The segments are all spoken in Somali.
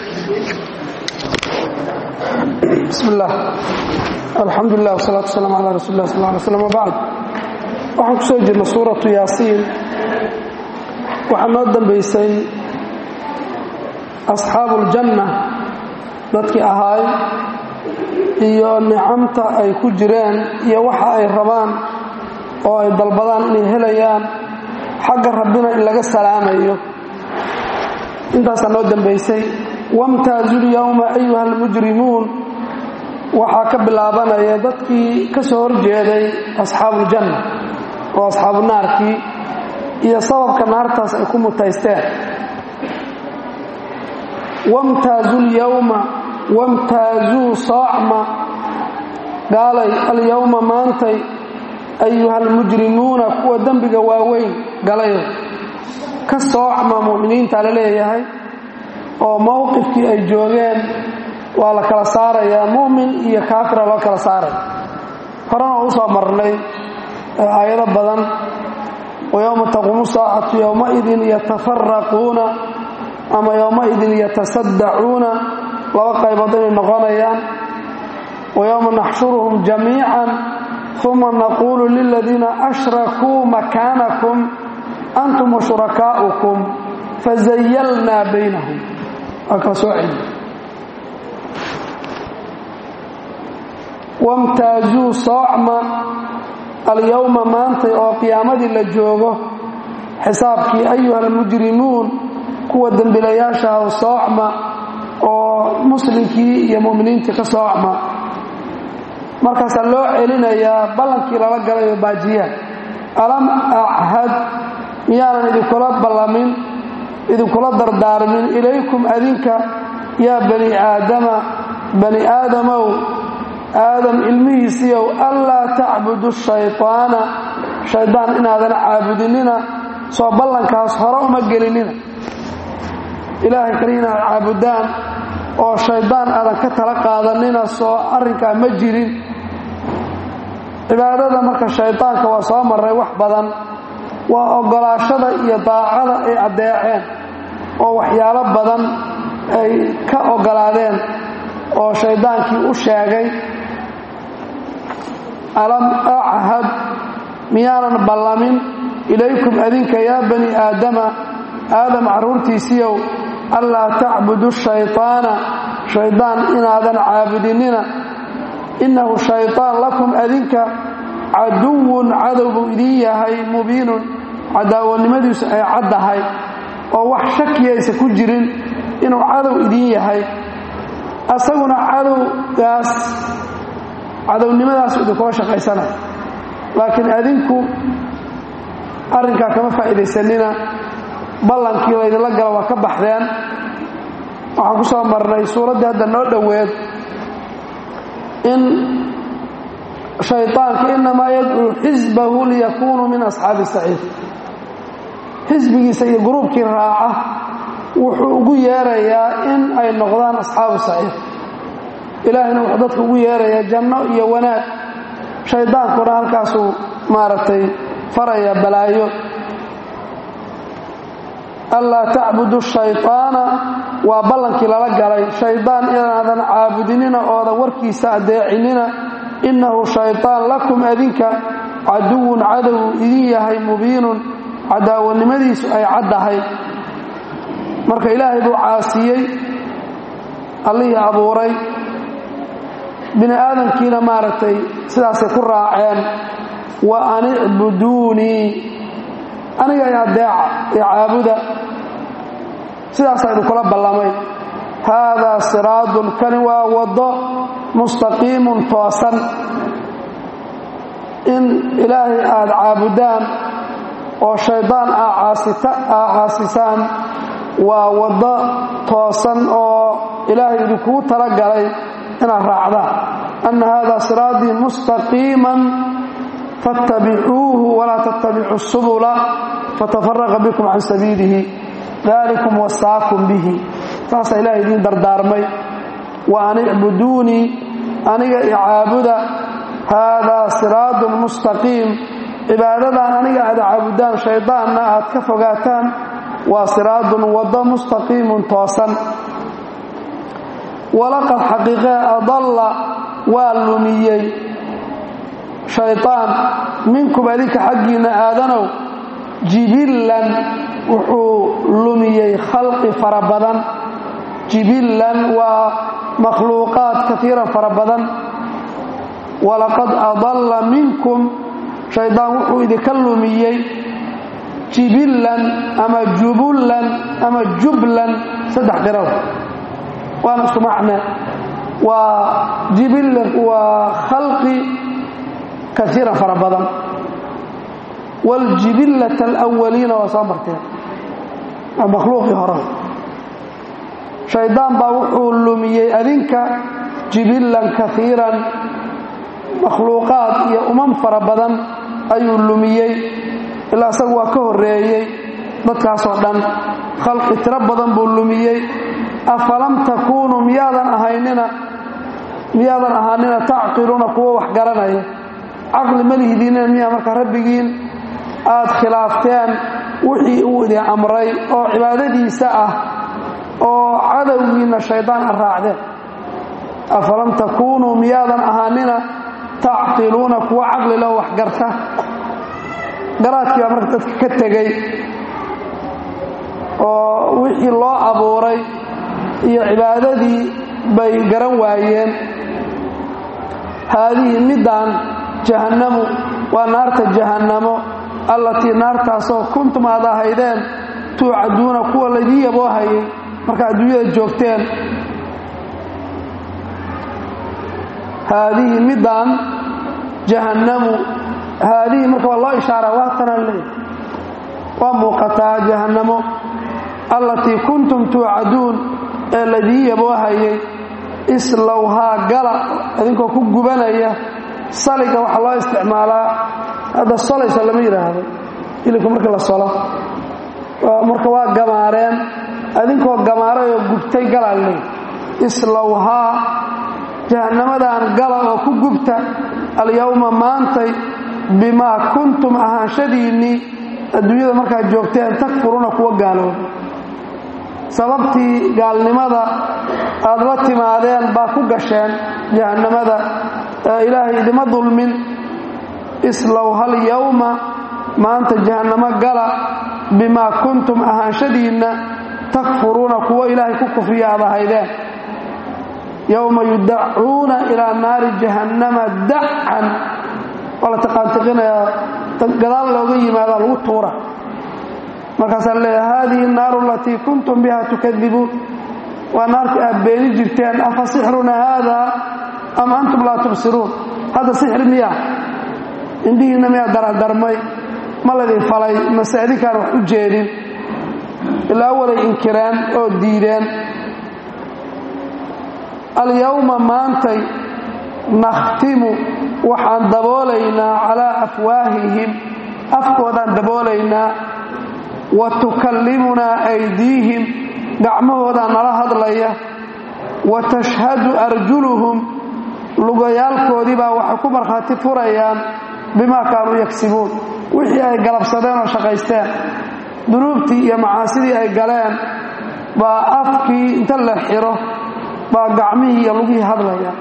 bismi illaah alxamdulilah wsalaatu wasalaamu calaa rasuuli lah sal ly slam wbacd waxaan ku soo jirnay suuratu yaasiin waxaa noo dambaysay asxaabu uljanna dadkii ahaay iyo nicamta ay ku jireen iyo waxa ay rabaan oo ay dalbadaan inay helayaan xagga rabbina in laga salaamayo intaasaa noo dambaysay wamtaazu lyowma ayuha almujrimuun waxaa ka bilaabanaya dadkii ka soo horjeeday asxaabuuljanna oo asxaabu naarkii iyo sababka naartaas ay ku mutaysteen wamtaazu lyowma wamtaazuu soocma gaalay alyowma maantay ayuha almujrimuuna kuwa dembiga waaweyn galayo ka soocma mu'miniinta la leeyahay oo mowqifkii ay joogeen waa la kala saarayaa mu'min iyo kaafira loo kala saaraya horena oo u soo marnay aayado badan wa yowma taquumu saacatu yowmaidin yatafaraquuna ama yowmaidin yatasaddacuuna laba qaybood inay noqonayaan wa yowma naxshuruhum jamiican uma naquulu liladiina ashrakuu makaanakum antum wa shurakaa'ukum fazayalnaa baynahum waa kala soo celiya wamtaazuu soocma alyowma maantay oo qiyaamadii la joogo xisaabkii ayuha almujrimuun kuwa dembilayaashaha soocma oo muslimkii iyo mu'miniintii ka soocma markaasaa loo celinayaa ballankii lala galayo baajiyaha alam achad miyaanan idinkula ballamin idinkula dardaarmin ilaykum adinka yaa bani aadama bani aadamow aadam ilmihiisiiow anlaa tacbudu shayطaana shaydaan inaadan caabudinina soo ballankaas hore uma gelinina ilaahay kale inaad caabudaan oo shaydaan aadan ka tala qaadanina soo arrinkaa ma jirin cibaadada marka shaydaanka waa soo marray wax badan waa oggolaashada iyo daacada ay addeeceen oo waxyaalo badan ay ka oggolaadeen oo shaydaankii u sheegay alam achad miyaanan ballamin ilaykum adinka yaa bani aadama aadam carruurtiisiiow anlaa tacbudu shayطaana shaydaan inaadan caabudinina innahu shayطaan lakum adinka caduwun cadow buu idin yahay mubiinun cadaawanimadiisu ay caddahay oo wax shakiyaysa ku jirin inuu cadow idin yahay asaguna cadowgaas cadownimadaas idinkula shaqaysanaya laakiin adinku arrinkaa kama faa'iidaysanina ballankii laydinla gala waa ka baxdeen waxaan ku soo marnay suuraddii hadda noo dhoweed in shayطaanka inamaa yadcuu xisbahu liyakunuu min asxaabi saciid xisbigiisa iyo gruubkii raaca wuxuu ugu yeerayaa in ay noqdaan asxaabu saciid ilaahayna wuxuu dadka ugu yeerayaa janno iyo wanaag shaydaankuna halkaasuu maaragtay faraya balaayo anlaa tacbudu shayطaana waa ballankii lala galay shaydaan inaadan caabudinina oodan warkiisa addeecinina innahu shayطaan lakum adinka caduwun cadow idin yahay mubiinun cadaawanimadiisu ay caddahay marka ilaahay buu caasiyey allihii abuuray bini aadamkiina maaragtay sidaasay ku raaceen wa an icbuduunii aniga i adeeca ee caabuda sidaasaa idinkula ballamay haadaa siraadun kani waa waddo mustaqiimun toosan in ilaahay aada caabudaan oo shaydaan aa caasisaan waa waddo toosan oo ilaahay idinkugu talagalay inaad raacdaan anna haadaa siraatii mustaqiiman faاttabicuuhu walaa tattabicu subula fatafaraqa bikum can sabiilihi dalikum wasaakum bihi saasaa ilahay idiin dardaarmay wa an icbuduunii aniga icaabuda haadaa siraadun mustaqiim cibaadadan aniga aad caabudaan shaydaanna aad ka fogaataan waa siraadun waddo mustaqiimun toosan walaqad xaqiiqee adalla waa lumiyey shaytaan minkum adinka xaggiinna aadanow jibillan wuxuu lumiyey khalqi fara badan jibillan waa makhluuqaad kaiiran fara badan walaqad adalla minkum shaydaan wuxuu idinka lumiyey jibillan ama jubullan ama jublan saddex qiraw waana isku macne waa jibillan waa khalqi kaiiran fara badan waljibillata alawaliina waa soo marteen waa makhluuqii hore shaydaan baa wuxuu lumiyey adinka jibillan kaiiran makhluuqaad iyo umam fara badan ayuu lumiyey ilaa isagu waa ka horreeyey dadkaasoo dhan khalqi tiro badan buu lumiyey afalam takuunuu miyaadan ahaynina miyaadan ahaanina tacqiluuna kuwo wax garanaya caqli ma lihidiinina miyaa marka rabbigiin aad khilaafteen wixii uu idin amray oo cibaadadiisa ah oo cadowgiinna shaydaan a raacdeen afalam takuunuu miyaadan ahaanina tacqiluuna kuwo caqli loo wax garta garaadkii baa marka dadka ka tegey oo wixii loo abuuray iyo cibaadadii bay garan waayeen haadihi middaan jahannamu waa naarta jahannamo allatii naartaasoo kuntum aad ahaydeen tuucaduuna kuwa laydii yaboo hayay marka adduunyada joogteen haadihi middaan jahannamu haadihi marka waa loo ishaaraa waa tanaan leey waa muuqataa jahannamo allatii kuntum tuucaduun ee laydii yaboo hayay islowhaa gala idinkoo ku gubanaya saliga waxaa loo isticmaalaa hadda solaysa lama yidhaahdo hilibka marka la solo marka waa gamaareen idinkoo gamaarayoo gubtay galaa leey islowhaa jahannamadan gala oo ku gubta alyowma maantay bimaa kuntum ahaanshadiinnii adduunyada markaad joogteen takfuruuna kuwa gaalooba sababtii gaalnimada aad la timaadeen baa ku gasheen jahannamada ee ilaahay idima dulmin islow hal yowma maanta jahannamo gala bimaa kuntum ahaanshadiinna takfuruuna kuwo ilaahay ku kufriya aad ahaydeen yowma yudacuuna ilaa naari jahannama dacan waa la taqaantiqinayaa gadaal looga yimaadaa lagu tuura markaasaa leeyahay haadihi naaru alatii kuntum biha tukadibuun waa naartii aad beeni jirteen afa sixruna haada am antum laa tubsiruun hadda sixir miya indhihiinna miyaa daradarmay ma laydin falay mase idinkaan wax u jeedin ilaa walay inkireen oo diideen alyowma maantay nakhtimu waxaan daboolaynaa calaa afwaahihim afkoodaan daboolaynaa wa tukallimunaa aydiihim gacmahoodaan nala hadlaya wa tashhadu arjuluhum lugayaalkoodii baa waxay ku markhaati furayaan bimaa kaanuu yagsibuun wixii ay galabsadeen oo shaqaysteen dunuubtii iyo macaasidii ay galeen baa afkii inta la xiro baa gacmihii iyo lugihii hadlaya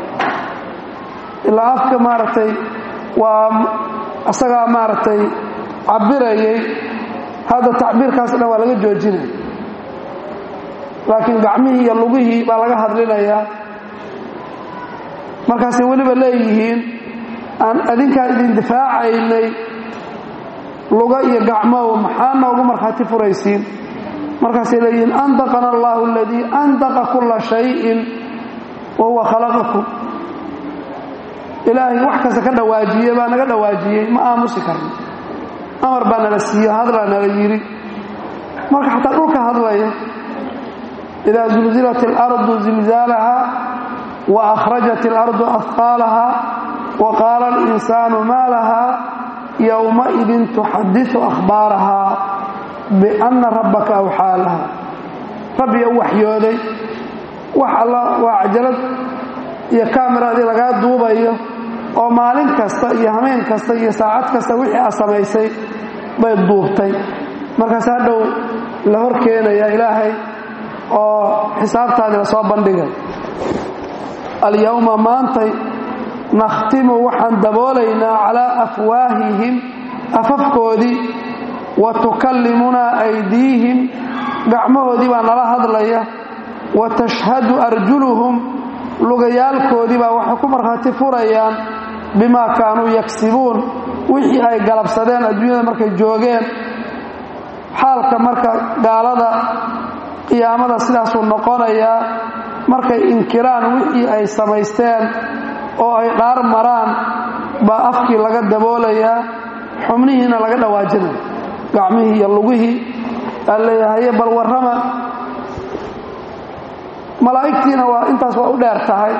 ilaa afka maaragtay waa isagaa maaragtay cabirayay hadda tacbiirkaas dhan waa laga joojinaya laakiin gacmihii iyo lugihii baa laga hadlinayaa markaasay weliba leeyihiin aan adinkaan idin difaacaynay luga iyo gacmow maxaa noogu markhaati furaysiin markaasay leeyihiin andaqana allahu aladii andaqa kulla shayin wa huwa khalaqakum ilaahay wax kasta ka dhawaajiye baa naga dhawaajiyey ma aamusi karno amar baa nala siiyo hadlaa nala yidhi marka xataa dhulka hadlaya idaa zulzilat اlardu zilzaalaha wa akhrajat اlardu ahqaalaha wa qaala اlinsaanu maa laha yowmaidin tuxadiثu akhbaaraha bianna rabbaka awxaa laha rabbiga u waxyooday wax alla waa cajalad iyo kaamiradii lagaa duubayo oo maalin kasta iyo hameen kasta iyo saacad kasta wixii aad samaysay bay duubtay markaas hadhow la hor keenaya ilaahay oo xisaabtaadii la soo bandhigay alyowma maantay nakhtimu waxaan daboolaynaa calaa afwaahihim afafkoodii wa tukallimunaa aydiihim gacmahoodii baa nala hadlaya wa tashhadu arjuluhum lugayaalkoodii baa waxay ku markhaati furayaan bimaa kaanuu yagsibuun wixii ay galabsadeen adduunyada markay joogeen xaalka marka gaalada qiyaamada sidaasuu noqonayaa markay inkiraan wixii ay samaysteen oo ay dhaar maraan baa afkii laga daboolayaa xubnihiina laga dhawaajinaya gacmihii iyo lugihii aa leeyahaye bal warrama malaa'igtiina waa intaas waa u dheer tahay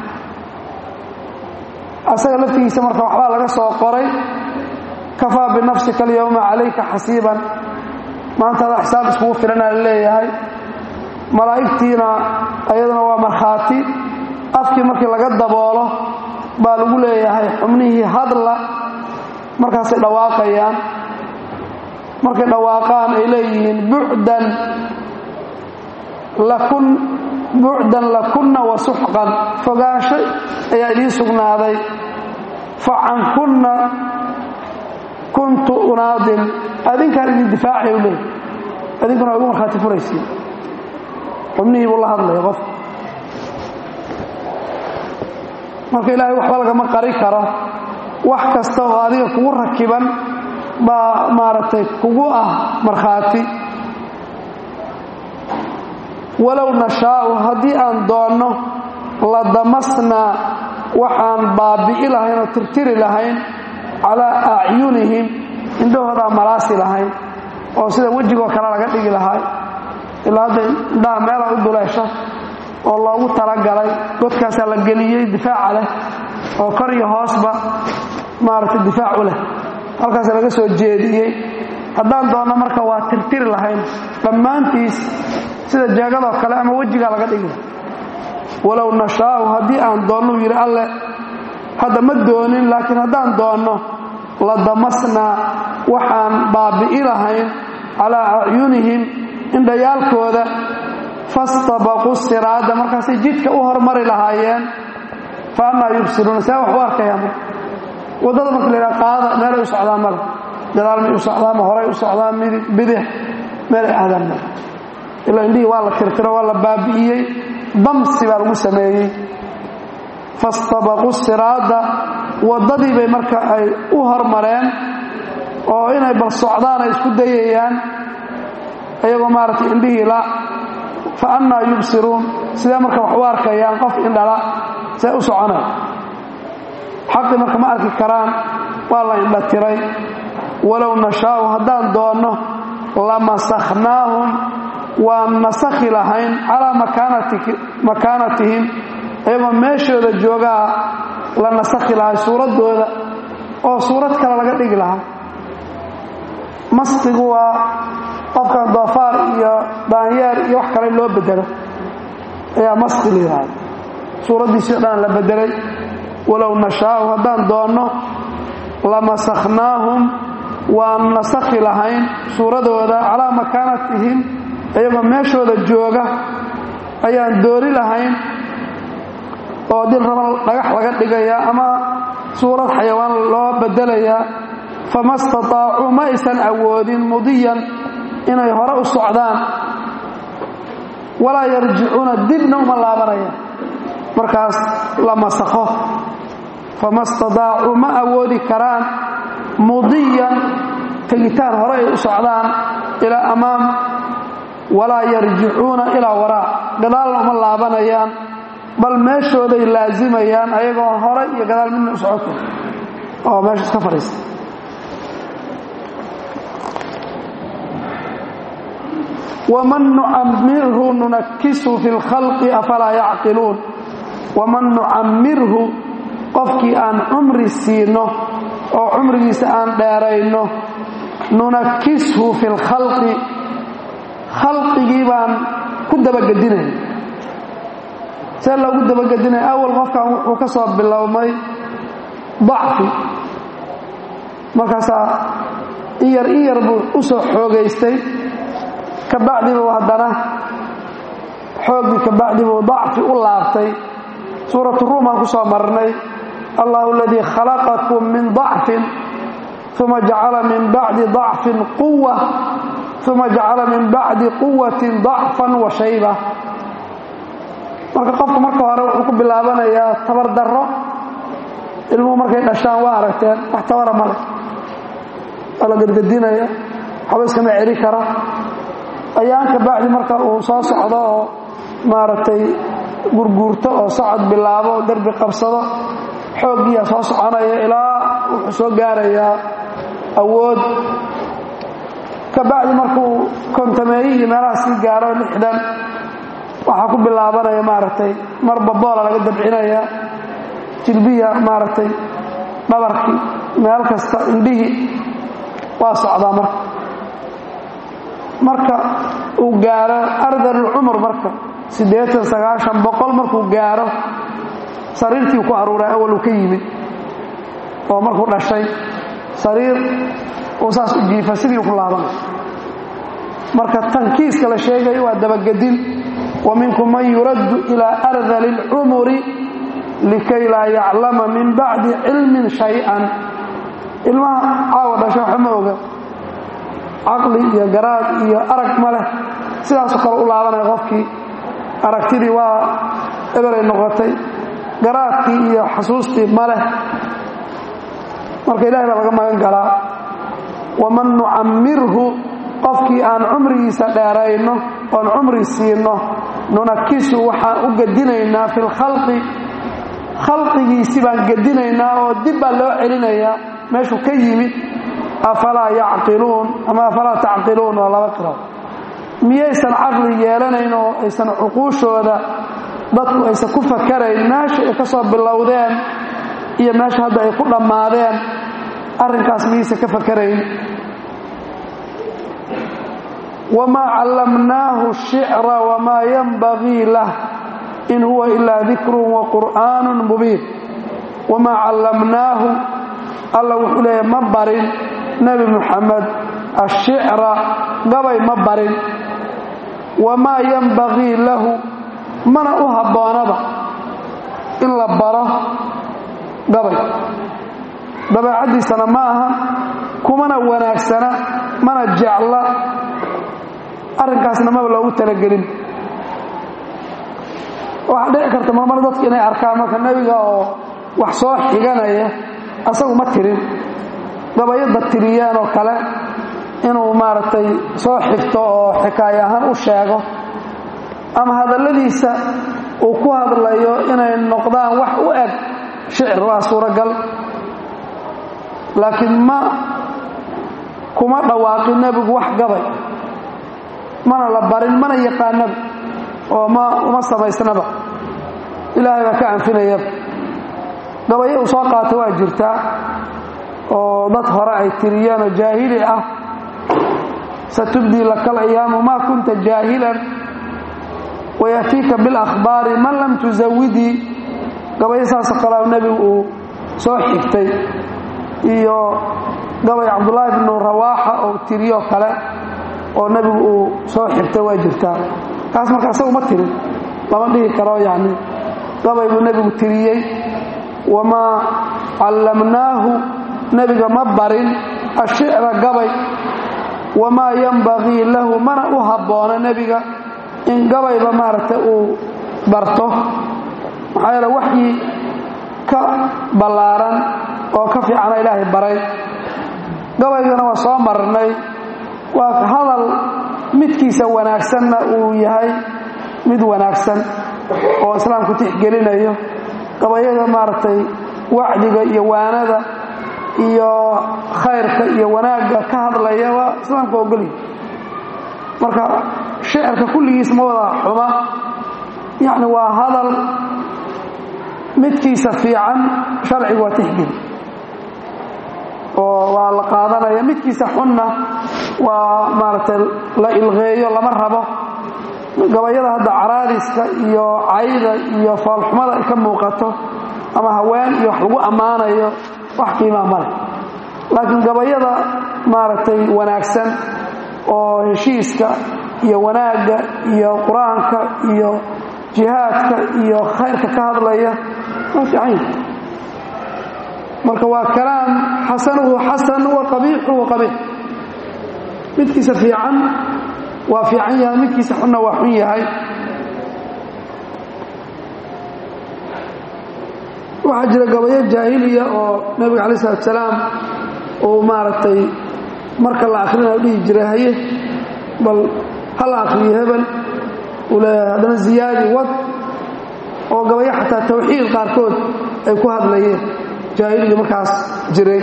asaga laftigiisa marka waxbaa laga soo qoray kafaa binafsika alyowma calayka xasiiban maanta adaa xisaab iskugu filanaa la leeyahay malaa'igtiina ayaduna waa markhaati afkii markii laga daboolo baa lagu leeyahay xubnihii hadla markaasay dhawaaqayaan markay dhawaaqaan ay leeyihiin bucdan lakun bucdan lakunna wa suxqan fogaansho ayaa idiin sugnaaday fa cankunna kuntu unaadin adinkaan idin difaacay u leey adinkuna waa igu markhaati furaysiin xubnihii buu la hadlaya qof marka ilaahay waxba lagama qari karo wax kasta oo adiga kugu rakiban baa maaragtay kugu ah markhaati walow nashaa'u haddii aan doonno la damasnaa waxaan baabi'i lahayn oo tirtiri lahayn calaa acyunihim indhahoodaa malaasi lahayn oo sida wejigoo kale laga dhigi lahay ilaa hadda indhaha meela u duleesha oo loogu talagalay godkaasaa la geliyey difaaca leh oo kor iyo hoosba maaragtay difaac u leh halkaasa laga soo jeediyey haddaan doonno marka waa tirtiri lahayn dhammaantiis sida jeegadoo kale ama wejigaa laga dhigi lahay walow nashaa'u haddii aan doonnuu yidhi alle hadda ma doonin laakiin haddaan doonno la damasnaa waxaan baabi'i lahayn calaa acyunihim indhayaalkooda fastabaquu siraada markaasay jidka u hormari lahaayeen fa annaa yubsiruuna see wax u arkayaan marka waddada marka la yidhaha qaada meelay u socdaan male gadaal may u socdaan ma horay u socdaan midig bidix meelay aadaan male ilaa indhihii waa la tirtiro waa la baabi'iyey damsi baa lagu sameeyey fastabaquu siraada waddadii bay marka ay u hormareen oo inay bal socdaan ay isku dayayaan iyagoo maaragtay indhihii la fa annaa yubsiruun sidee marka wax u arkayaan qof indhala see u soconay xaqii marka ma arki karaan waa la indha tiray walow nashaa'u haddaan doonno lamasakhnaahum waan nasakhi lahayn calaa makaanatihim iyagoo meeshooda joogaa la nasakhi lahay suuraddooda oo suurad kale laga dhigi lahaa masqigu waa qofkan doofaar iyo daanyeer iyo wax kale loo bedelo ayaa masqi la yidhaahda suuraddiisii o dhan la bedelay walow nashaa'u haddaan doonno lamasakhnaahum waan nasakhi lahayn suuradooda calaa makaanatihim iyagoo meeshooda jooga ayaan doori lahayn oo dil raba dhagax laga dhigayaa ama suurad xayawaan loo bedelayaa fama stataacuu ma aysan awoodin mudiyan inay hore u socdaan walaa yarjicuuna dibna uma laabanayaan markaas la masakho fama stataacuu ma awoodi karaan mudiyan tegitaan hore ay u socdaan ilaa amaam walaa yarjicuuna ilaa waraa gadaalna uma laabanayaan bal meeshooday laazimayaan ayagoo hore iyo gadaal midna u socota oo meesha iska fadhiista waman nucamirhu nunakisu fi lkhalqi afalaa yacqiluun waman nucamirhu qofkii aan cumri siino oo cumrigiisa aan dheerayno nunakishu fi lkhalqi khalqigii baan ku dabagedinaya see loogu dabagedinaya awal qofkan wuxuu ka soo bilowmay dacfi markaasaa in yar in yar buu u soo xoogaystay ka bacdiba haddana xooggii ka bacdi buu dacfi u laabtay suuratu ruum aan ku soo marnay allahu aladii khalaqakum min dacfin uma jacala min bacdi dacfin quwa uma jacala min bacdi quwatin dacfan wa shayba marka qofku marka hore wuxuu ku bilaabanayaa tabar darro ilmuhu markay dhashaan waa aragteen wax tabara male waa la gedgedinaya waxba iskama celi kara ayaanka bacdi marka uu soo socdo oo maaragtay gurguurto oo socod bilaabo derbi qabsado xooggiiyaa soo soconaya ilaa wuxuu soo gaarayaa awood ka bacdi markuu kontameeyi iyo meelaha sii gaaro lixdan waxaa ku bilaabanaya maaragtay marba boola laga dabcinaya jilbiya maaragtay dhabarkii meel kasta indhihii waa socdaa marka marka uu gaaro ardalulcumur marka siddeetan sagaashan boqol markuu gaaro sariirtii ku aruuray awal uu ka yimid oo markuu dhashay sariir uu saas u jiifa sidii ku laabanay marka tankiiska la sheegayo waa dabagedin wa minkum man yuraddu ilaa ardali اlcumuri likay laa yaclama min bacdi cilmin shay-an ilmaha caawa dhasha waxa ma oga caqli iyo garaad iyo arag ma leh sidaasoo kale u laabanaya qofkii aragtidii waa eberay noqotay garaadkii iyo xasuustii ma leh marka ilahay baa laga magan galaa waman nucammirhu qofkii aan cumrigiisa dheerayno oon cumri siino nunakisu waxaan u gedinaynaa fi lkhalqi khalqigiisi baan gedinaynaa oo dib baa loo celinayaa meeshuu ka yimid afalaa yacqiluun ama afalaa tacqiluun waa laba qiro miyaysan caqli yeelanayn oo aysan cuquushooda dadku aysan ku fakarayn meesha ay ka soo bilowdeen iyo meesha hadda ay ku dhammaadeen arrinkaas miyaysan ka fakarayn wamaa callamnaahu shicra wamaa yanbagii lah in huwa ilaa dikrun wa qur'aanun mubiin wamaa callamnaahu alla wuxuu leeyahy ma barin nebi muxamed ashicra gabay ma barin wamaa yanbagii lahu mana u habboonaba in la baro gabay dabeecaddiisana ma aha kumana wanaagsana mana jecla arrinkaasna maba loogu talagelin waxaa dhici karta marmar dadka inay arkaan marka nebiga oo wax soo xiganaya asagu ma tirin gabayada tiriyeen oo kale inuu maaragtay soo xigto oo xikaayo ahaan u sheego ama hadalladiisa uu ku hadlayo inay noqdaan wax u eg shicir waa suuragal laakiin ma kuma dhawaaqin nebigu wax gabay mana la barin mana yaqaanaba oo ma uma samaysnaba ilaahay baa ka anfinayaba gabayo uu soo qaata waa jirtaa oo dad hore ay tiriyeen oo jaahili ah satubdii laka alayaamu maa kunta jaahilan wayaatiika biاlakhbaari man lam tusawidii gabayo saasoo kalea nebigu uu soo xigtay iyo gabay cabdullaahi bnu rawaaxa oo tiriyo kale oo nebigu uu soo xigtay waa jirtaa kaas marka asagu ma tirin lama dhihi karo yani gabay buu nebigu tiriyey wamaa callamnaahu nebiga ma barin ashicra gabay wamaa yanbagii lahu mana u habboona nebiga in gabayba maaragtay uu barto maxaa yeele waxyii ka ballaaran oo ka fiicana ilaahay baray gabaygana waa soo marnay waa hadal midkiisa wanaagsanna uu yahay mid wanaagsan oo islaamku tixgelinayo gabayada maaragtay wacdiga iyo waanada iyo khayrka iyo wanaagga ka hadlaya waa islaamka ogolya marka shicirka kulligiis ma wada xuma yacni waa hadal midkiisa fiican sharcigu waa tixgeli oo waa la qaadanaya midkiisa xunna waa maaragtay la ilqeeyo lama rabo gabayada hadda caraadiska iyo cayda iyo foolxumada ay ka muuqato ama haween iyo wax lagu ammaanayo wax qiimaa male laakiin gabayada maaragtay wanaagsan oo heshiiska iyo wanaagga iyo qur-aanka iyo jihaadka iyo khayrka ka hadlaya waa fiican yahay marka waa kalaam xasanuhu xasan wa qabiixuhu qabiix midkiisa fiican waa fiican yahay midkiisa xunna waa xun yahay waxaa jira gabayo jaahiliya oo nebiga calayi salatu salaam uu maaragtay marka la akhrina dhihi jiray haye bal ha la akhriyo hebel uu leeyahay haddana ziyaadi wad oo gabayo xataa tawxiid qaarkood ay ku hadlayeen jaahiliga markaas jiray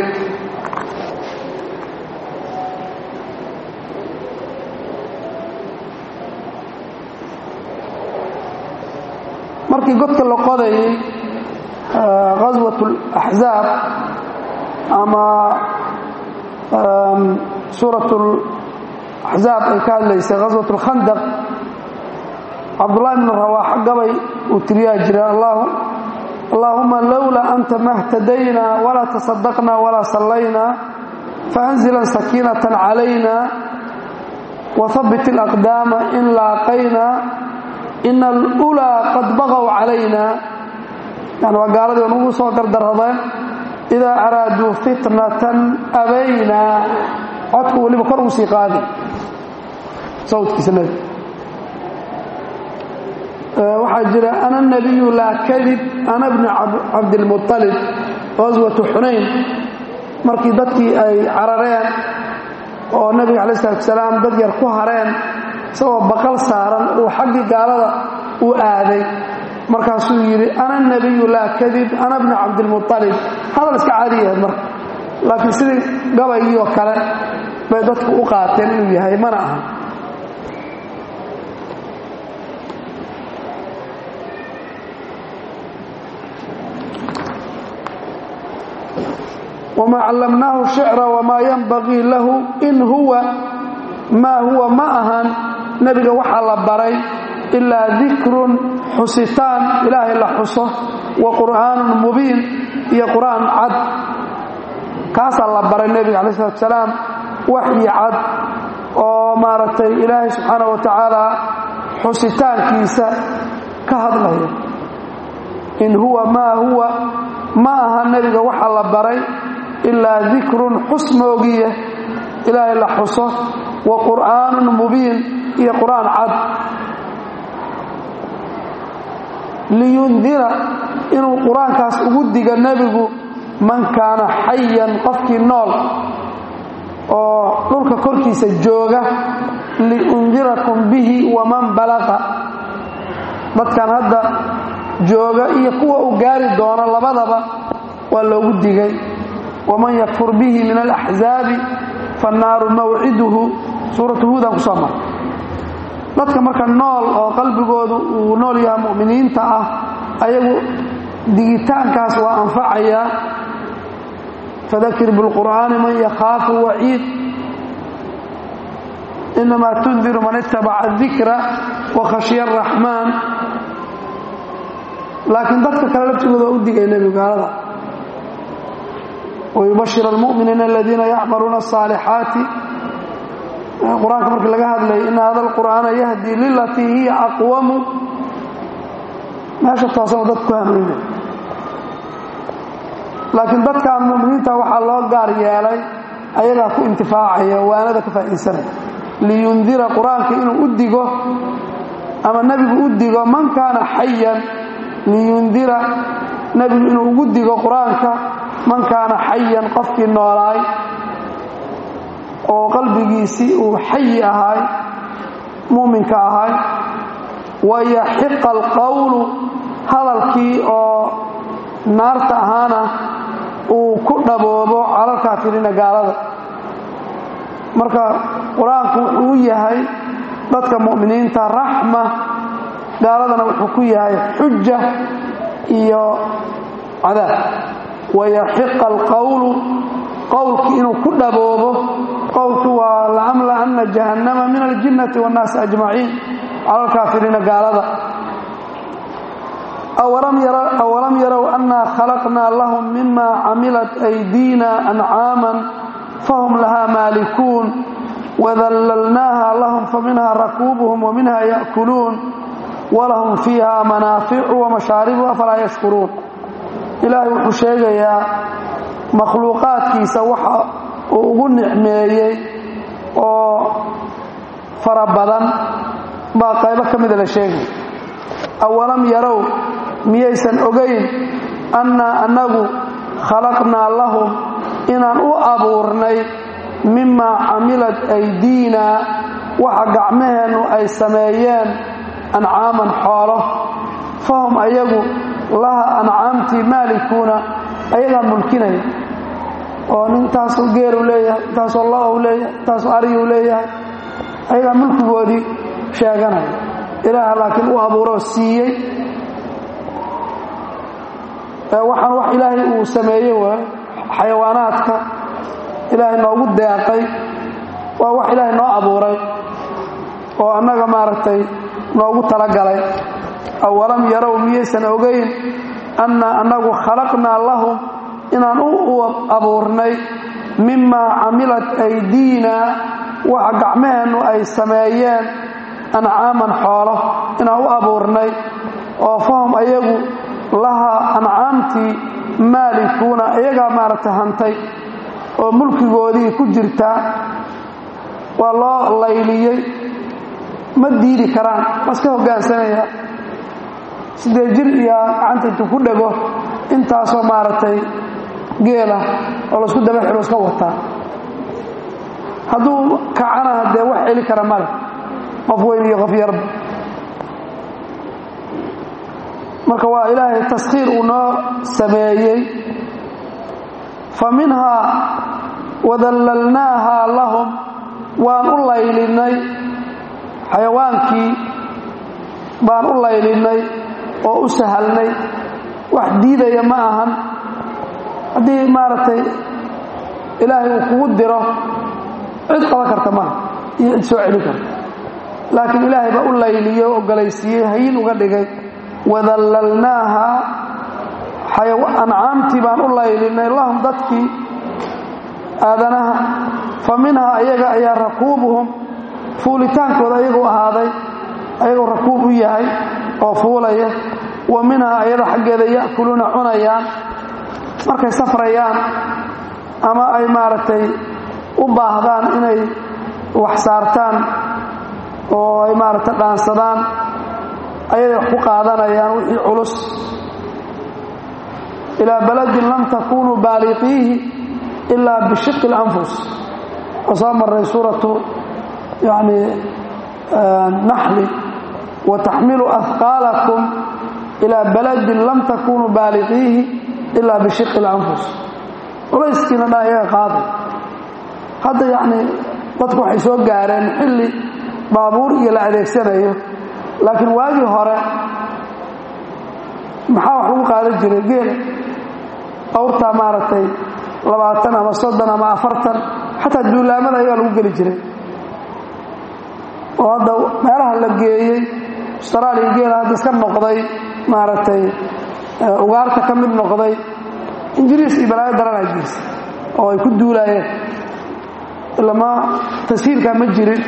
markii godka la qodayay ghaswat اlaxzaab ama suurat axzaab ay ka hadlaysay ghaswat اlkhandaq cabdullahi bn rawaax gabay uu tiriyaa jira allaahuma lowlaa anta ma اhtadayna walaa taصadaqna walaa sallayna faأnzilan sakiinaة calayna wahabit اlأqdaama in laaqayna ina alulaa qad baqow calayna yani waa gaaladii on ugu soo dardaradeen idaa araaduu fitnatan abaynaa codku weliba kor ugu sii qaadi sawdkiisa nebi waxaa jira ana nabiyu laa kadib ana bni cabdilmuطalib qaswatu xunayn markii dadkii ay carareen oo nebiga calayi salatu salaam dad yar ku hareen isagoo baqal saaran uu xaggii gaalada u aaday markaasuu yidhi ana nabiyu laa kadib ana bni cabdilmualib hadal iska caadi yahay marka laakiin sidii gabaygii oo kale bay dadku u qaateen inuu yahay mana aha wamaa callamnaahu shicra wamaa yanbagii lahu in huwa maa huwa ma ahan nebiga waxaa la baray ilaa dikrun xusitaan ilaahay la xuso wa qur'aanun mubiin iyo qur'aan cad kaasaa la baray nebiga calayi salatu salaam waxyi cad oo maaragtay ilaahay subxaana wa tacaala xusitaankiisa ka hadlaya in huwa maa huwa ma aha nebiga waxaa la baray ilaa dikrun xus moogiye ilaahay la xuso wa qur'aanun mubiin iyo qur'aan cad liyundira inuu qur-aankaas ugu diga nebigu man kaana xayan qofkii nool oo dhulka korkiisa jooga liundirakum bihi waman balaqa dadkan hadda jooga iyo kuwa uu gaari doono labadaba waa loogu digay waman yakfur bihi min alaxzaabi fannaaru mawciduhu suuratu huudan kusoo mara dadka marka nool oo qalbigoodu uu nool yaha mu'miniinta ah ayagu digitaankaas waa anfacayaa fadakir bilqur'aani man yakhaafu waciid inamaa tundiru man itabaca dikra wa khashya araxmaan laakiin dadka kale laftigooda waa u digay nebigu gaalada wayubashir almu'miniina aladiina yacmaluuna asaalixaati qur-aanka markii laga hadlayay ina hada alqur'aana yahdi lilatii hiya aqwamu meesha toosanoo dadku ku hanuunay laakiin dadkan mu'miniinta waxaa loo gaar yeelay ayagaa ku intifaacaya waanada ka faa'iidsanaya liyundira qur-aanka inuu u digo ama nebigu u digo man kaana xayan liyundira nebigu inuu ugu digo qur-aanka man kaana xayan qofkii noolaay oo qalbigiisii uu xayi ahaay muuminka ahaay wayaxiqa alqowlu hadalkii oo naarta ahaana uu ku dhaboobo calalkaafiriina gaalada marka qur-aanku wuxuu u yahay dadka mu'miniinta raxma gaaladana wuxuu ku yahay xuja iyo cadaab wayaxiqa alqowlu qowlkii inuu ku dhaboobo qowlku waa laamla'anna jahannama min aljinnati waannaasi ajmaciin cala alkaafiriina gaalada awalam yarow annaa khalaqnaa lahum mima camilat aydiina ancaaman fahum lahaa maalikuun wadallalnaaha lahum faminhaa rakuubuhum waminha ya'kuluun walahum fiiha manaaficu wamashaaribu afalaa yashkuruun ilaahay wuxuu sheegayaa makhluuqaadkiisa waxa uu ugu nicmeeyey oo fara badan baa qaybo ka mida la sheegay awalam yarow miyaysan ogayn annaa annagu khalaqnaa lahum inaan u abuurnay mimaa camilat aydiinaa waxa gacmaheennu ay sameeyeen ancaaman xoolo fahum ayagu laha ancaamtii maalikuuna ayagaa mulkinaya oo nintaasoo geeru leeyahay intaasoo lo-u leeyahay intaasoo ariyuu leeyahay ayagaa mulkigoodii sheeganaya ilaaha laakiin u abuuroo siiyey waxaan wax ilaahay uu sameeyey waay xayawaanaadka ilaahay noogu deeqay waa wax ilaahay noo abuuray oo annaga maaragtay noogu talagalay awalam yarow miyaysan ogayn annaa annagu khalaqnaa lahum inaan u abuurnay mimaa camilat aydiinaa waxa gacmaheennu ay sameeyeen ancaaman xoolo inaan u abuurnay oo fahum ayagu lahaa ancaamtii maalikuuna iyagaa maaragtay hantay oo mulkigoodii ku jirtaa waa loo layliyey ma diidi karaan waa iska hoggaansanaya siddeed jir iyo gacanta intuu ku dhego intaasoo maaragtay geela oo laisku daba xilo iska wataa hadduu kacana dee wax celi kara male qof weyn iyo qof yarba marka waa ilaahay taskhiir uu noo sameeyey fa minhaa wadallalnaahaa lahum waan u laylinay xayawaankii baan u laylinay oo u sahalnay wax diidaya ma ahan haddii maaragtay ilaahay uu kugu diro cid qaban karta maha iyo cid soo celin karta laakiin ilaahay baa u layliyey oo ogolaysiiyey hayin uga dhigay wadallalnaaha ancaamtii baan u laylinay lahum dadkii aadanaha fa minhaa ayaga ayaa rakuubuhum fuulitaankooda ayagu ahaaday ayagoo rakuub u yahay oo fuulaya wa minhaa ayada xaggeeda ya'kuluuna cunayaan markay safrayaan ama ay maaragtay u baahdaan inay wax saartaan oo ay maaragtay dhaansadaan ayaday wax ku qaadanayaan wixii culus ilaa baladin lam takunuu baaliqiihi ilaa bishiqi اlanfus oo soo maray suuratu yani naxli wataxmilu ahqaalakum ilaa baladin lam takunuu baaliqiihi ilaa bishiqi اlanfus culayskiina dha iyaga qaaday hadda yacni dadku waxay soo gaareen xilli baabuur iyo la adeegsanayo laakiin waagii hore maxaa wax lagu qaadan jiray geela awrtaa maaragtay labaatan ama soddon ama afartan xataa duulaamada ayaa lagu geli jiray oo hadda meelaha la geeyey austraaliya geela hadda iska noqday maaragtay ugaarta ka mid noqday ingiriis iyo balaayo daranaa jirsa oo ay ku duulaayeen ilama tashiilkaa ma jirin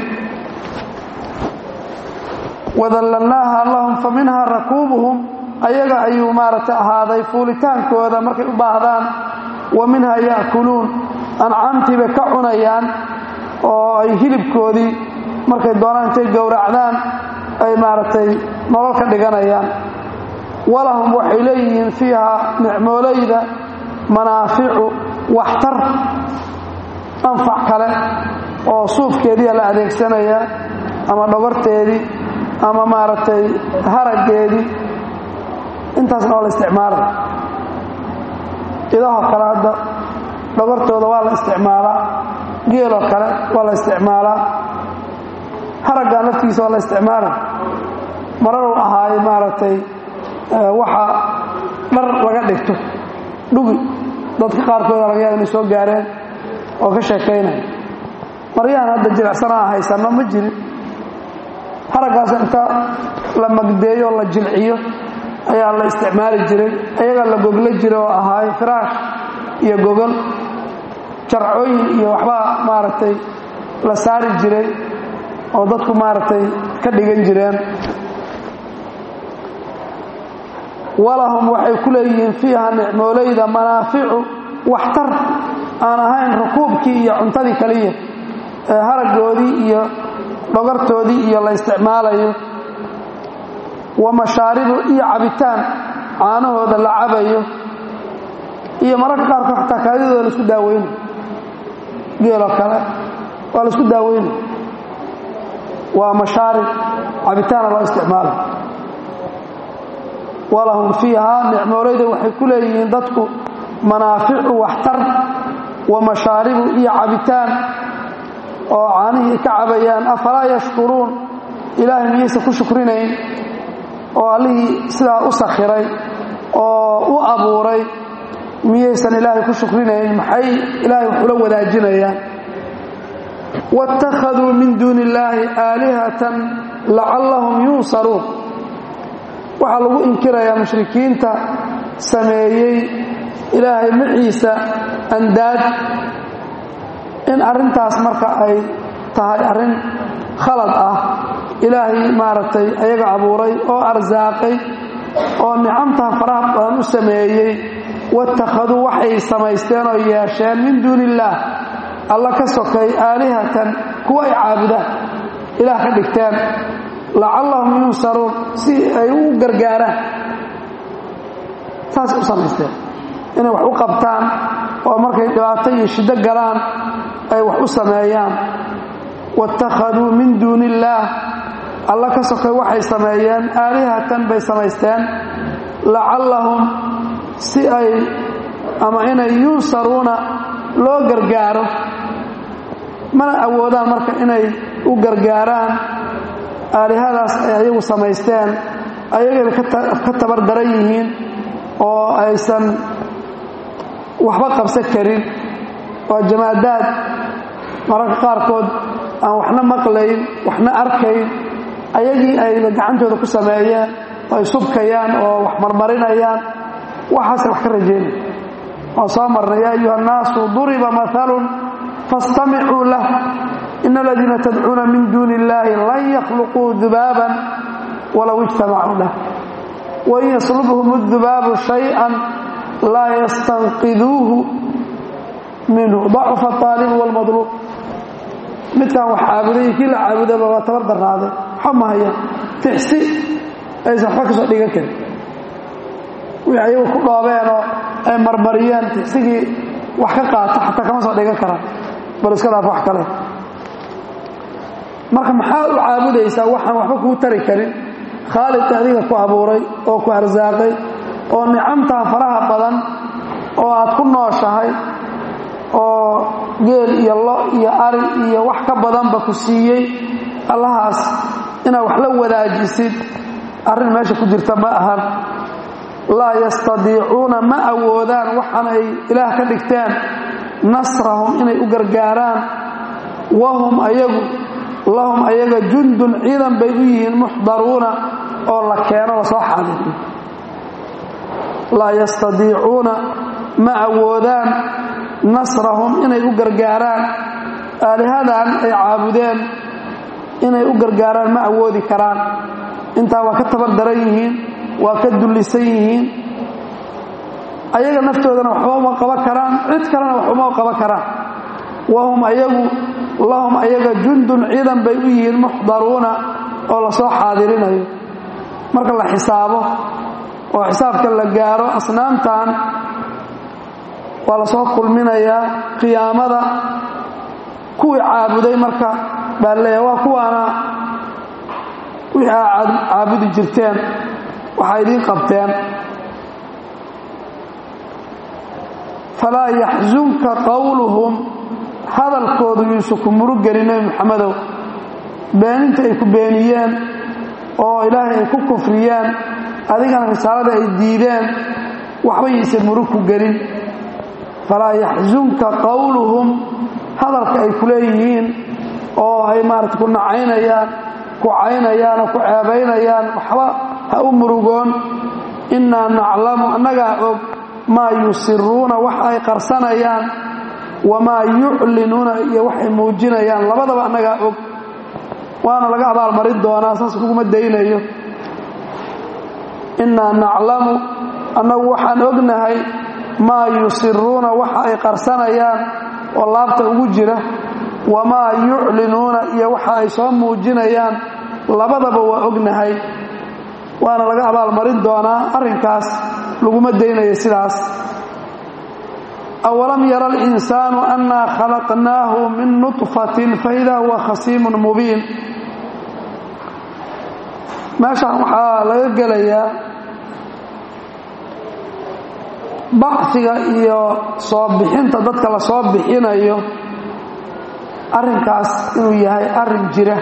wadallalnaaha lahum fa minhaa rakuubuhum ayaga ayuu maaragtay ahaaday fuulitaankooda markay u baahdaan wa minhaa ya'kuluun ancaamtii bay ka cunayaan oo ay hilibkoodii markay doonaan intay gowracdaan ay maaragtay nolol ka dhiganayaan walahum waxay leeyihiin fiiha nicmoolayda manaaficu waxtar anfac kale oo suufkeediia la adeegsanayaa ama dhogorteedii ama maaragtay haraggeedii intaasna waa la isticmaalay idahoo kale hadda dhogortooda waa la isticmaalaa geeloo kale waa la isticmaalaa haraggan laftiisa waa la isticmaalay mararuu ahaayo maaragtay waxa dhar laga dhigto dhugi dadka qaarkooda laga yaaba inay soo gaareen oo ka sheekaynaya maryahan hadda jilicsanaa haysanno ma jirin haraggaas inta la magdeeyo oo la jilciyo ayaa la isticmaali jiray ayagaa la goglo jiray oo ahaayo firaash iyo gogol jarcooyin iyo waxbaa maaragtay la saari jiray oo dadku maaragtay ka dhigan jireen walahum waxay ku leeyihiin fiiha nicmoolayda manaaficu waxtar aan ahayn rukuubkii iyo cuntadii kaliya ee haraggoodii iyo dhogartoodii iyo la isticmaalayo wa mashaaribu iyo cabitaan caanahooda la cabayo iyo mararka qaarkood xataa kaadidooda laisku daaweynayo geeloo kale waa laisku daaweynayo waa mashaarib cabitaana loo isticmaalayo walahum fiihaa nicmoolayda waxay ku leeyihiin dadku manaaficu waxtar wa mashaaribu iyo cabitaan oo caanihii ka cabayaan afalaa yashkuruun ilaahay miyaysa ku shukrinayn oo allihii sidaa u sakhiray oo u abuuray miyaysan ilaahay ku shukrinayn maxay ilaahay waxula wadaajinayaan wاttakhaduu min duuni illaahi aalihatan lacallahum yunsaruun waxaa lagu inkirayaa mushrikiinta sameeyey ilaahay maciisa andaad in arrintaas marka ay tahay arrin khalad ah ilaahay maaragtay ayaga abuuray oo arsaaqay oo nicamtaa faraha badan u sameeyey waittakhaduu waxay samaysteen oo yeesheen min duuni illaah alla ka sokay aalihatan kuwa ay caabudaan ilaah ka dhigteen lacallahum yunsaruun si ay u gargaaraan saasay u samaysteen inay wax u qabtaan oo markay dhibaato iyo shiddo galaan ay wax u sameeyaan waittakhaduu min duuni illaah alla ka sokay waxay sameeyeen aalihatan bay samaysteen lacallahum si ay ama inay yunsaruuna loo gargaaro mana awoodaan marka inay u gargaaraan aalihadaas ay ayagu samaysteen ayagayba ka tabar daran yihiin oo aysan waxba qabsan karin waa jamaadaad mararka qaarkood aan waxna maqlayn waxna arkayn ayagii ayba gacantooda ku sameeyeen oo ay subkayaan oo wax marmarinayaan waxaase wax ka rajeynaya waan soo marnay yaa ayuha annaasu duriba maalun faاstamicuu lah in aladiina tadcuuna min duuni illaahi lan yakhluquu dubaaban walow ijtamacuu lah wain yaslubhum اdubaabu shayئa laa yastanqiduuhu minhu dacufa aalibu wاlmadluub midkaan wax caabuday iyo kii la caabudaba waa tabar darnaaday waxa ma hayaan tixsi aysan waxba ka soo dhigan karin wixii ayagu ku dhoobeenoo ay marmariyeen tixsigii wax ka qaata xataa kama soo dhigan karaan bal iska dhaaf wax kale marka maxaa u caabudaysaa waxaan waxba kuu tari karin khaalidka adiga ku abuuray oo ku arsaaqay oo nicamtaa faraha badan oo aad ku nooshahay oo geel iyo lo iyo ari iyo wax ka badanba ku siiyey allahaas inaad wax la wadaajisid arrin meesha ku jirta ma ahan laa yastadiicuuna ma awoodaan waxaan ay ilaah ka dhigteen nasrahum inay u gargaaraan wahum ayagu lahum ayaga jundun ciidan bay u yihiin muxdaruuna oo la keeno la soo xaadiriyo laa yastadiicuuna ma awoodaan nasrahum inay u gargaaraan aalihadan ay caabudeen inay u gargaaraan ma awoodi karaan intaa waa ka tabar daran yihiin waa ka dullisan yihiin ayaga naftoodana waxba uma qaban karaan cid kalena wax uma qaban karaan wahum ayagu lahum ayaga jundun ciidan bay u yihiin muxdaruuna oo lasoo xaadirinayo marka la xisaabo oo xisaabka la gaaro asnaamtan waa lasoo kulminayaa qiyaamada kuwii caabuday marka baa leeya waa kuwaana wixii aa caabudi jirteen waxaa idiin qabteen falaa yaxsunka qowluhum hadalkoodu yuusu ku murugelin nebi moxamedow beeninta ay ku beeniyeen oo ilaahay ay ku kufriyeen adigana risaalada ay diideen waxba yaysan murug ku gelin falaa yaxsunka qowluhum hadalka ay ku leeyihiin oo ay maarata ku nacaynayaan ku caynayaan oo ku ceebaynayaan waxba ha u murugoon innaa naclamu annagaa og maa yusiruuna wax ay qarsanayaan wamaa yuclinuuna iyo waxay muujinayaan labadaba annagaa og waana laga abaalmarin doonaa saas laguma daynayo innaa naclamu annagu waxaan ognahay maa yusiruuna waxa ay qarsanayaan oo laabta ugu jira wamaa yuclinuuna iyo waxa ay soo muujinayaan labadaba waa ognahay waana laga abaalmarin doonaa arrinkaas laguma daynayo sidaas awalam yara alinsaanu annaa khalaqnaahu min nutfatin faidaa huwa khasiimun mubiin meeshaan waxaa laga gelayaa bacsiga iyo soo bixinta dadka la soo bixinayo arrinkaas inuu yahay arrin jira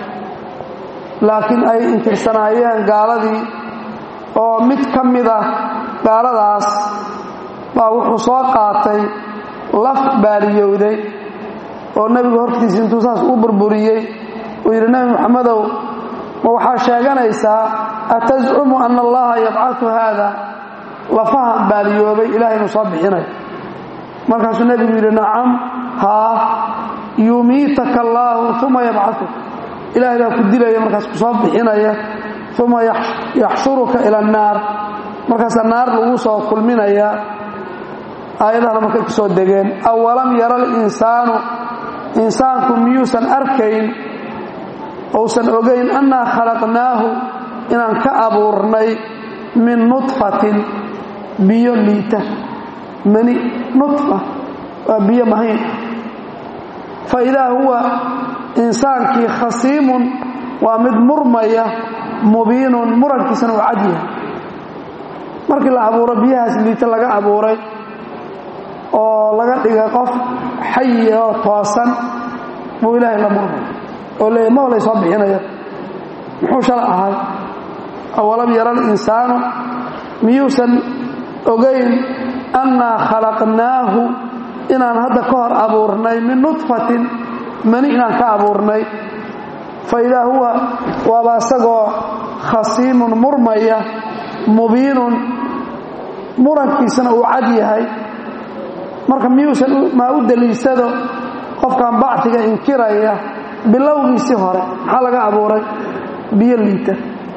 laakiin ay inkirsanaayeen gaaladii oo mid ka mid ah gaaladaas baa wuxuu soo qaatay laf baaliyowday oo nebigu hortiisa intuu saas u burburiyey uu yidhi nebi moxamedow ma waxaa sheeganaysaa atascumu ana allaha yabcatu haada lafahan baaliyoobay ilahay inuu soo bixinayo markaasuu nebigu yidhi nacam haa yumiitaka allaahu uma yabcatuk ilahay baa ku dilaya markaas ku soo bixinaya uma yaxshuruka ila annaar markaasaa naar lagu soo kulminaya aayadahana markay ku soo degeen awalam yara alinsaanu insaanku miyuusan arkayn ousan ogayn annaa khalaqnaahu inaan ka abuurnay min nudfatin biyo liita mani nudfa waa biyo mahayn fa idaa huwa insaankii khasiimun waa mid murmaya mubiinun murankiisana uu cad yahay markii la abuuro biyahaas liita laga abuuray oo laga dhigay qof xayi oo toosan buu ilaahay la murmay oo leeya ma walay soo bixinaya muxuu shala ahay awalam yara alinsaanu miyuusan ogayn annaa khalaqnaahu inaan hadda ka hor abuurnay min nudfatin mani inaan ka abuurnay fa idaa huwa waaba isagoo khasiimun murmaya mubiinun murankiisana uu cad yahay marka miyuusan maa u daliishado qofkan bactiga inkiraya bilowgiisii hore maxaa laga abuuray biyo liita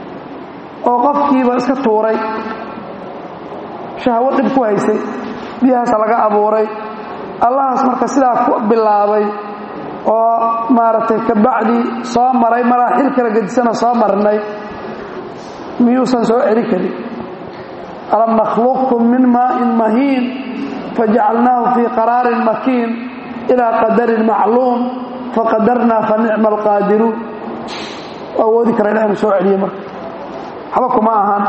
oo qofkiiba iska tuuray shahwo dhib ku haysay biyahaasa laga abuuray allahaas marka sidaa ku bilaabay oo maaragtay kabacdi soo maray maraaxil kala gedisana soo marnay miyuusan soo celi karin alam nakhluqkum min maa'in mahiin fajacalnaahu fii qaraarin makiin ilaa qadarin macluum faqadarnaa fa nicma alqaadiruun awoodi kara ilah inu soo celiye marka waxba kuma ahan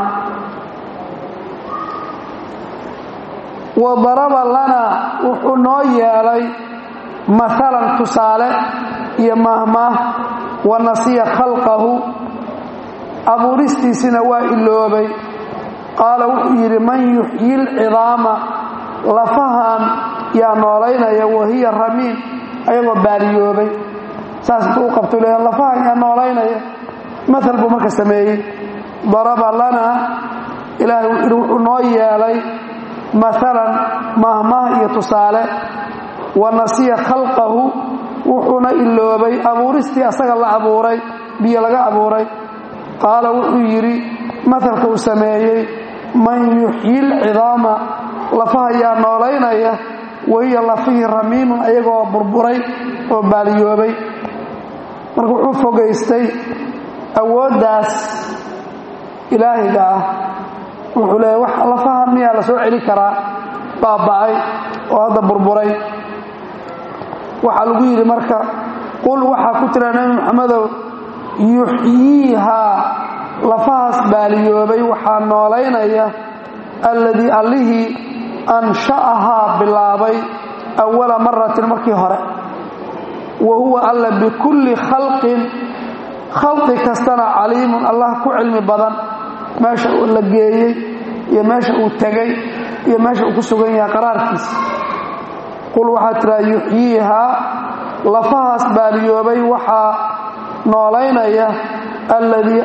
wa daraba lanaa wuxuu noo yeelay maalan tusaale iyo maahmaah wa nasiya khalqahu abuuristiisina waa iloobay qaala wuxuu yidhi man yuxyi lcidaama lafahan yaa noolaynaya wahiya ramiin ayagoo baaliyoobay saas intuu u qabto le lafahan yaa noolaynaya maal buu marka sameeyey daraba lanaa ilaahay wuxuu yidhi wuxuu noo yeelay maalan mahmah iyo tusaale wa nasiya khalqahu wuxuuna iloobay abuuristii asaga la abuuray biyo laga abuuray qaala wuxuu yidhi maalka uu sameeyey man yuxyi lcidaama lafaha yaa noolaynaya wahiya lafihii ramiimun ayagoo burburay oo baaliyoobay marka wuxuu fogaystay awooddaas ilaahiga ah wuxuu leeya wax lafaha miyaa la soo celi karaa baaba'ay oo hadda burburay waxaa lagu yidhi marka qul waxaa ku tira nebi moxamedow yuxyiihaa lafahaas baaliyoobay waxaa noolaynaya alladii allihii ansha'ahaa bilaabay awala maratin markii hore wa huwa alla bikulli khalqin khalqi kastana caliimun allah ku cilmi badan meesha uu la geeyey iyo meesha uu tegay iyo meesha uu ku sugan yahay qaraarkiisa qul waxaa tiraa yuxyiihaa lafahaas baaliyoobay waxaa noolaynaya alladii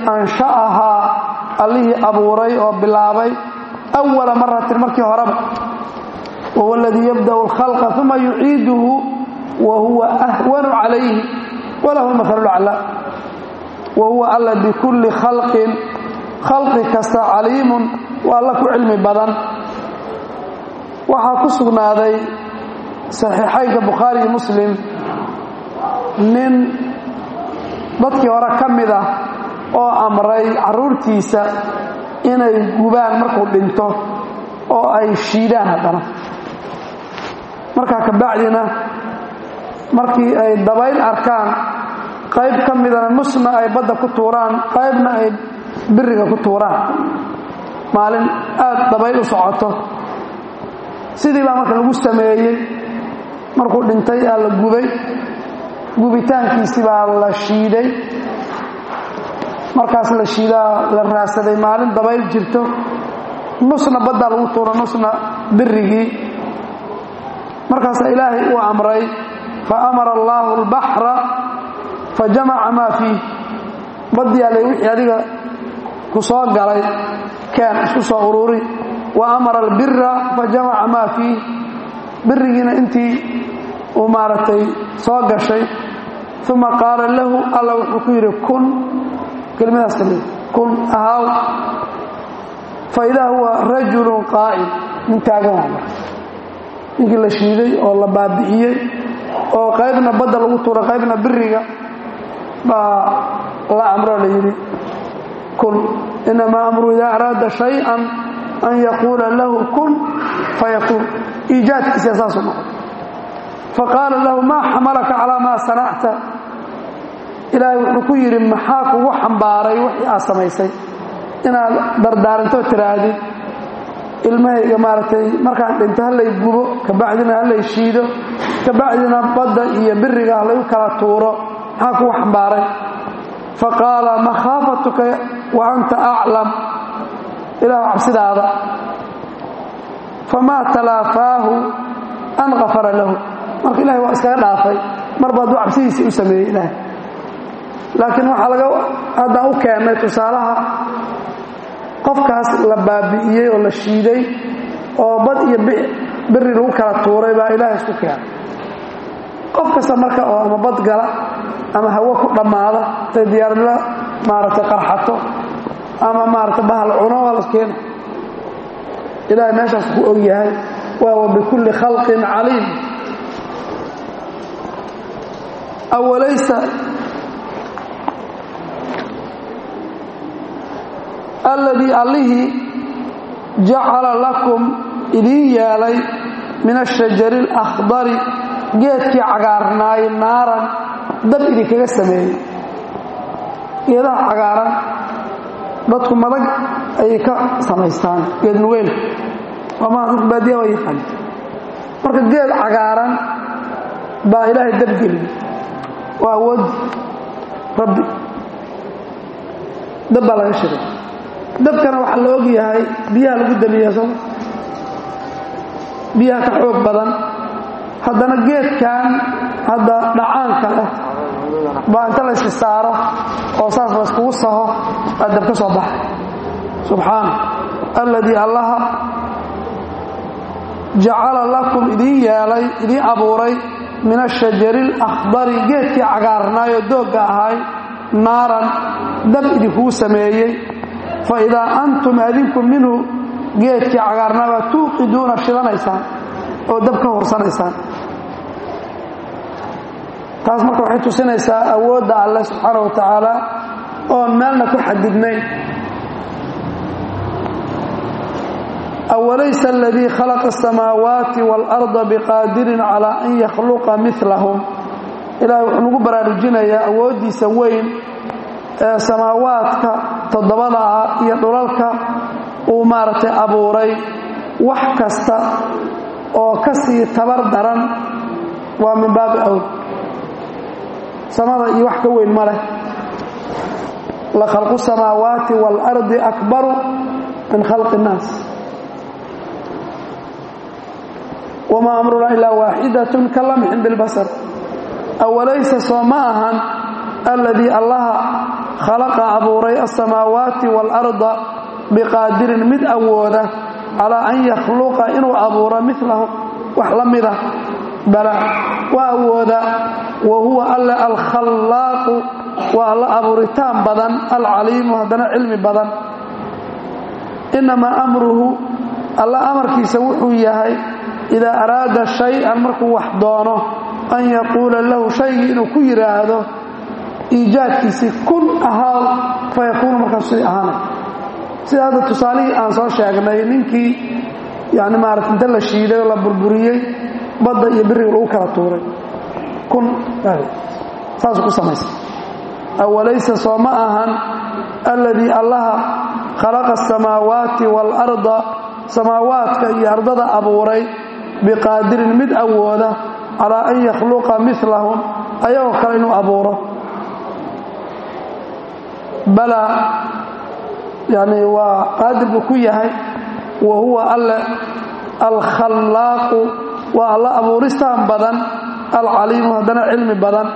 ansha'ahaa allihii abuuray oo bilaabay awala maratin markii horeba wahuwa aladii yabda'u alkhalqa uma yuciiduhu wa huwa ahwanu calayhi walahu lmathalu laclaa wa huwa alla bikulli khalqin khalqi kasta caliimun waa alla ku cilmi badan waxaa ku sugnaaday saxiixaynka bukhaari iyo muslim nin dadkii hore ka mid ah oo amray carruurtiisa inay gubaan markuu dhinto oo ay shiidaan haddana markaa kabacdina markii ay dabayl arkaan qayb ka midana nusna ay badda ku tuuraan qaybna ay biriga ku tuuraan maalin aad dabayl u socoto sidii baa marka lagu sameeyey markuu dhintay aa la gubay gubitaankiisi baa la shiiday markaas la shiidaa la raadsaday maalin dabayl jirto nusna baddaa lagu tuuro nusna birigii markaasaa ilaahay uu amray fa amara allaahu albaxra fa jamaca maa fiih baddiyaa lay wixii adiga ku soo galay keen isku soo ururi wa amara albira fa jamaca maa fiih birigiina intii uu maaragtay soo gashay uma qaala lahu alla wuxuu ku yidhi kun kelimadaas kamid kun ahaaw fa idaa huwa rajulun qaa'im nin taagan waa marka ninkii la shiiday oo la baabi'iyey oo qaybna badda lagu tuuray qaybna biriga baa la amroo la yidhi kun inamaa amru idaa araada shay-an an yaquula lahu kun fayakuun iijaadkiisa saasuu noqotay faqaala lahu maa xamalaka calaa maa sanacta ilaahay wuxuu ku yidhi maxaa kugu xambaaray wixii aad samaysay inaad dardaaranto tiraahdid ilmahayga maaragtay markaan dhinto hallay gubo kabacdina hallay shiido kabacdina badda iyo biriga hallay u kala tuuro maxaa kugu xambaaray faqaala makhaafatuka wa anta aclam ilaah cabsidaada famaa talaafaahu an kafara lahu marka ilahay waa iskaga dhaafay marba hadduu cabsidiisii u sameeyey ilahay laakiin waxaa laga haddaan u keennay tusaalaha qofkaas la baabi'iyey oo la shiiday oo bad iyo beri lagu kala tuuray baa ilaahay isku keenay qof kasta marka oo ama bad gala ama hawo ku dhammaada intay diyaaradla maaragtay qarxato ama maaragtay bahal cuno waa las keena ilaahay meeshaas ku og yahay waa wa bikulli khalqin caliim awalaysa alladii allihii jacala lakum idiin yeelay min ashajari alakhdari geedkii cagaarnaay naaran dab idinkaga sameeyey geedaha cagaaran dadku madag ayay ka samaystaan geed nugeyl wamaa dadku baadiya waa yaqaan marka geed cagaaran baa ilaahay dabgeliyey waa awoodi rabbi dab baa laga shiray dabkana waxaa la og yahay biyaha lagu damiya soo biyaha ka xoog badan haddana geedkan hadda dhacaanka leh baa inta layska saaro oo saas layskugu saho aa dab ka soo baxay subxaana alladii allaha jacala lakum idiin yeelay idiin abuuray min ashajari alakhdari geedkii cagaarnaayoo doogga ahay naaran dab idinkuu sameeyey fa idaa antum adinku minhu geedkii cagaarnaabaa tuuqiduuna shidanaysaan oo dab ka horsanaysaan taas marka waxay tusinaysaa awoodda alleh subxaana wa tacaala oon meelna ku xadidnayn awalaysa aladii khalaqa asamaawaati waalarda biqaadirin calaa an yakhluqa milahum ilahay wuxuu nagu baraarujinayaa awooddiisa weyn ee samaawaadka toddobada ah iyo dhulalka uu maaragtay abuuray wax kasta oo ka sii tabar daran waa min baabi awl samada iyo wax ka weyn ma leh la khalqu samaawaati waalardi akbaru min khalqi innaas wamaa amruna ilaa waaxidatun ka lamxin bilbasar awalaysa soo ma ahan alladii allaha khalaqa abuuray alsamaawaati waalarda biqaadirin mid awooda calaa an yakhluqa inuu abuuro milahum wax la mida bala waa awooda wa huwa alle alkhallaaqu waa alla abuuritaan badan alcaliimu haddana cilmi badan innamaa amruhu alla amarkiisa wuxuu yahay idaa araada shay-an markuu wax doono an yaquula lahu shaygii inuu ku yidhaahdo iijaadkiisii kun ahaaw fa yakuunu markaas sidii ahaanay sida hadda tusaalihii aan soo sheegnay ninkii yani maarata inta la shiiday oo la burburiyey badda iyo biriga lagu kala tuuray kun saasuu ku samaysay awalaysa soo ma ahan alladii allaha khalaqa asamaawaati waalarda samaawaadka iyo ardada abuuray biqaadirin mid awooda calaa an yakhluqa milahum ayagoo kale inuu abuuro balaa yani waa qaadir buu ku yahay wa huwa alle alkhallaaqu waa alla abuuristaan badan alcaliimu haddana cilmi badan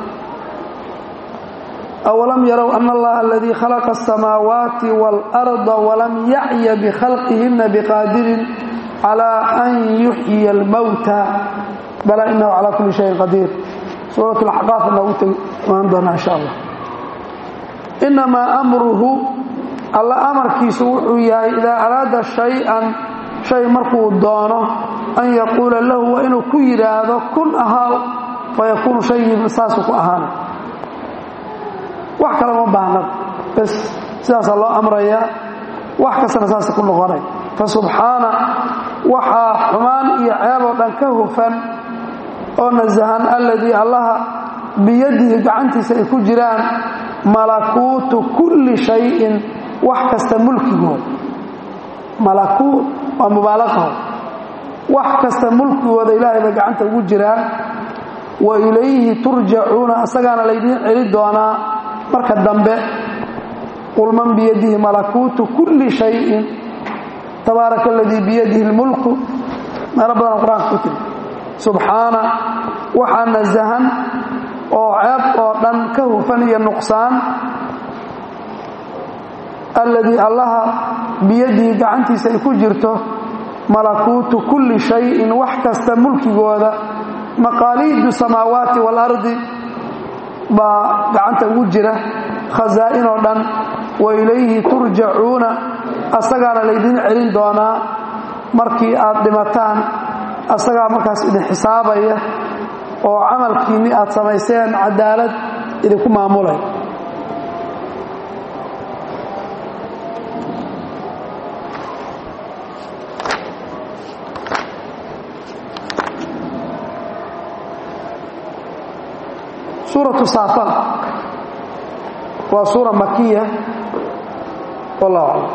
awalam yarow ana allaha aladii khalaqa asamaawaati waalarda walam yacya bikhalqihina biqaadirin calaa an yuxyiya almowta balaa inahu calaa kulli shayin qadiir suurat laxqaaf noogu tegi imaan doonaa insha allah inamaa amruhu alla amarkiisu wuxuu yahay idaa araada shay-an shay markuu doono an yaquula lahu waa inuu ku yidhaahdo kun ahaaw fayakuunu shaygii saasuu ku ahaanay wax kale ma baahnad bes sidaasaa loo amrayaa wax kastana saasa ku noqonay fa subxaana waxaa xumaan iyo ceeb oo dhan ka hufan oo nasahan alladii allaha biyadihi gacantiisa ay ku jiraan malakuutu kulli shayin wax kasta mulkigood malakuut waa mubaalaqaho wax kasta mulkigooda ilaahay bay gacanta ugu jiraan wa ilayhi turjacuuna asagaana laydiin celi doonaa marka dambe qul man biyadihi malakuutu kulli shayin tabaaraka aladii biyadihi lmulku meelo badan qur-aanka ku tiri subxaana waxaa nasahan oo ceeb oo dhan ka hufan iyo nuqsaan alladii allaha biyadihi gacantiisa ay ku jirto malakuutu kulli shayin wax kasta mulkigooda maqaaliidu samaawaati waalardi baa gacanta ugu jira khasaa'in oo dhan wa ilayhi turjacuuna asagaana laydiin celin doonaa markii aad dhimataan asagaa markaas idin xisaabaya oo camalkiinni aad samayseen cadaalad idinku maamulay suuratu saafat waa suura makiya wallahu aclam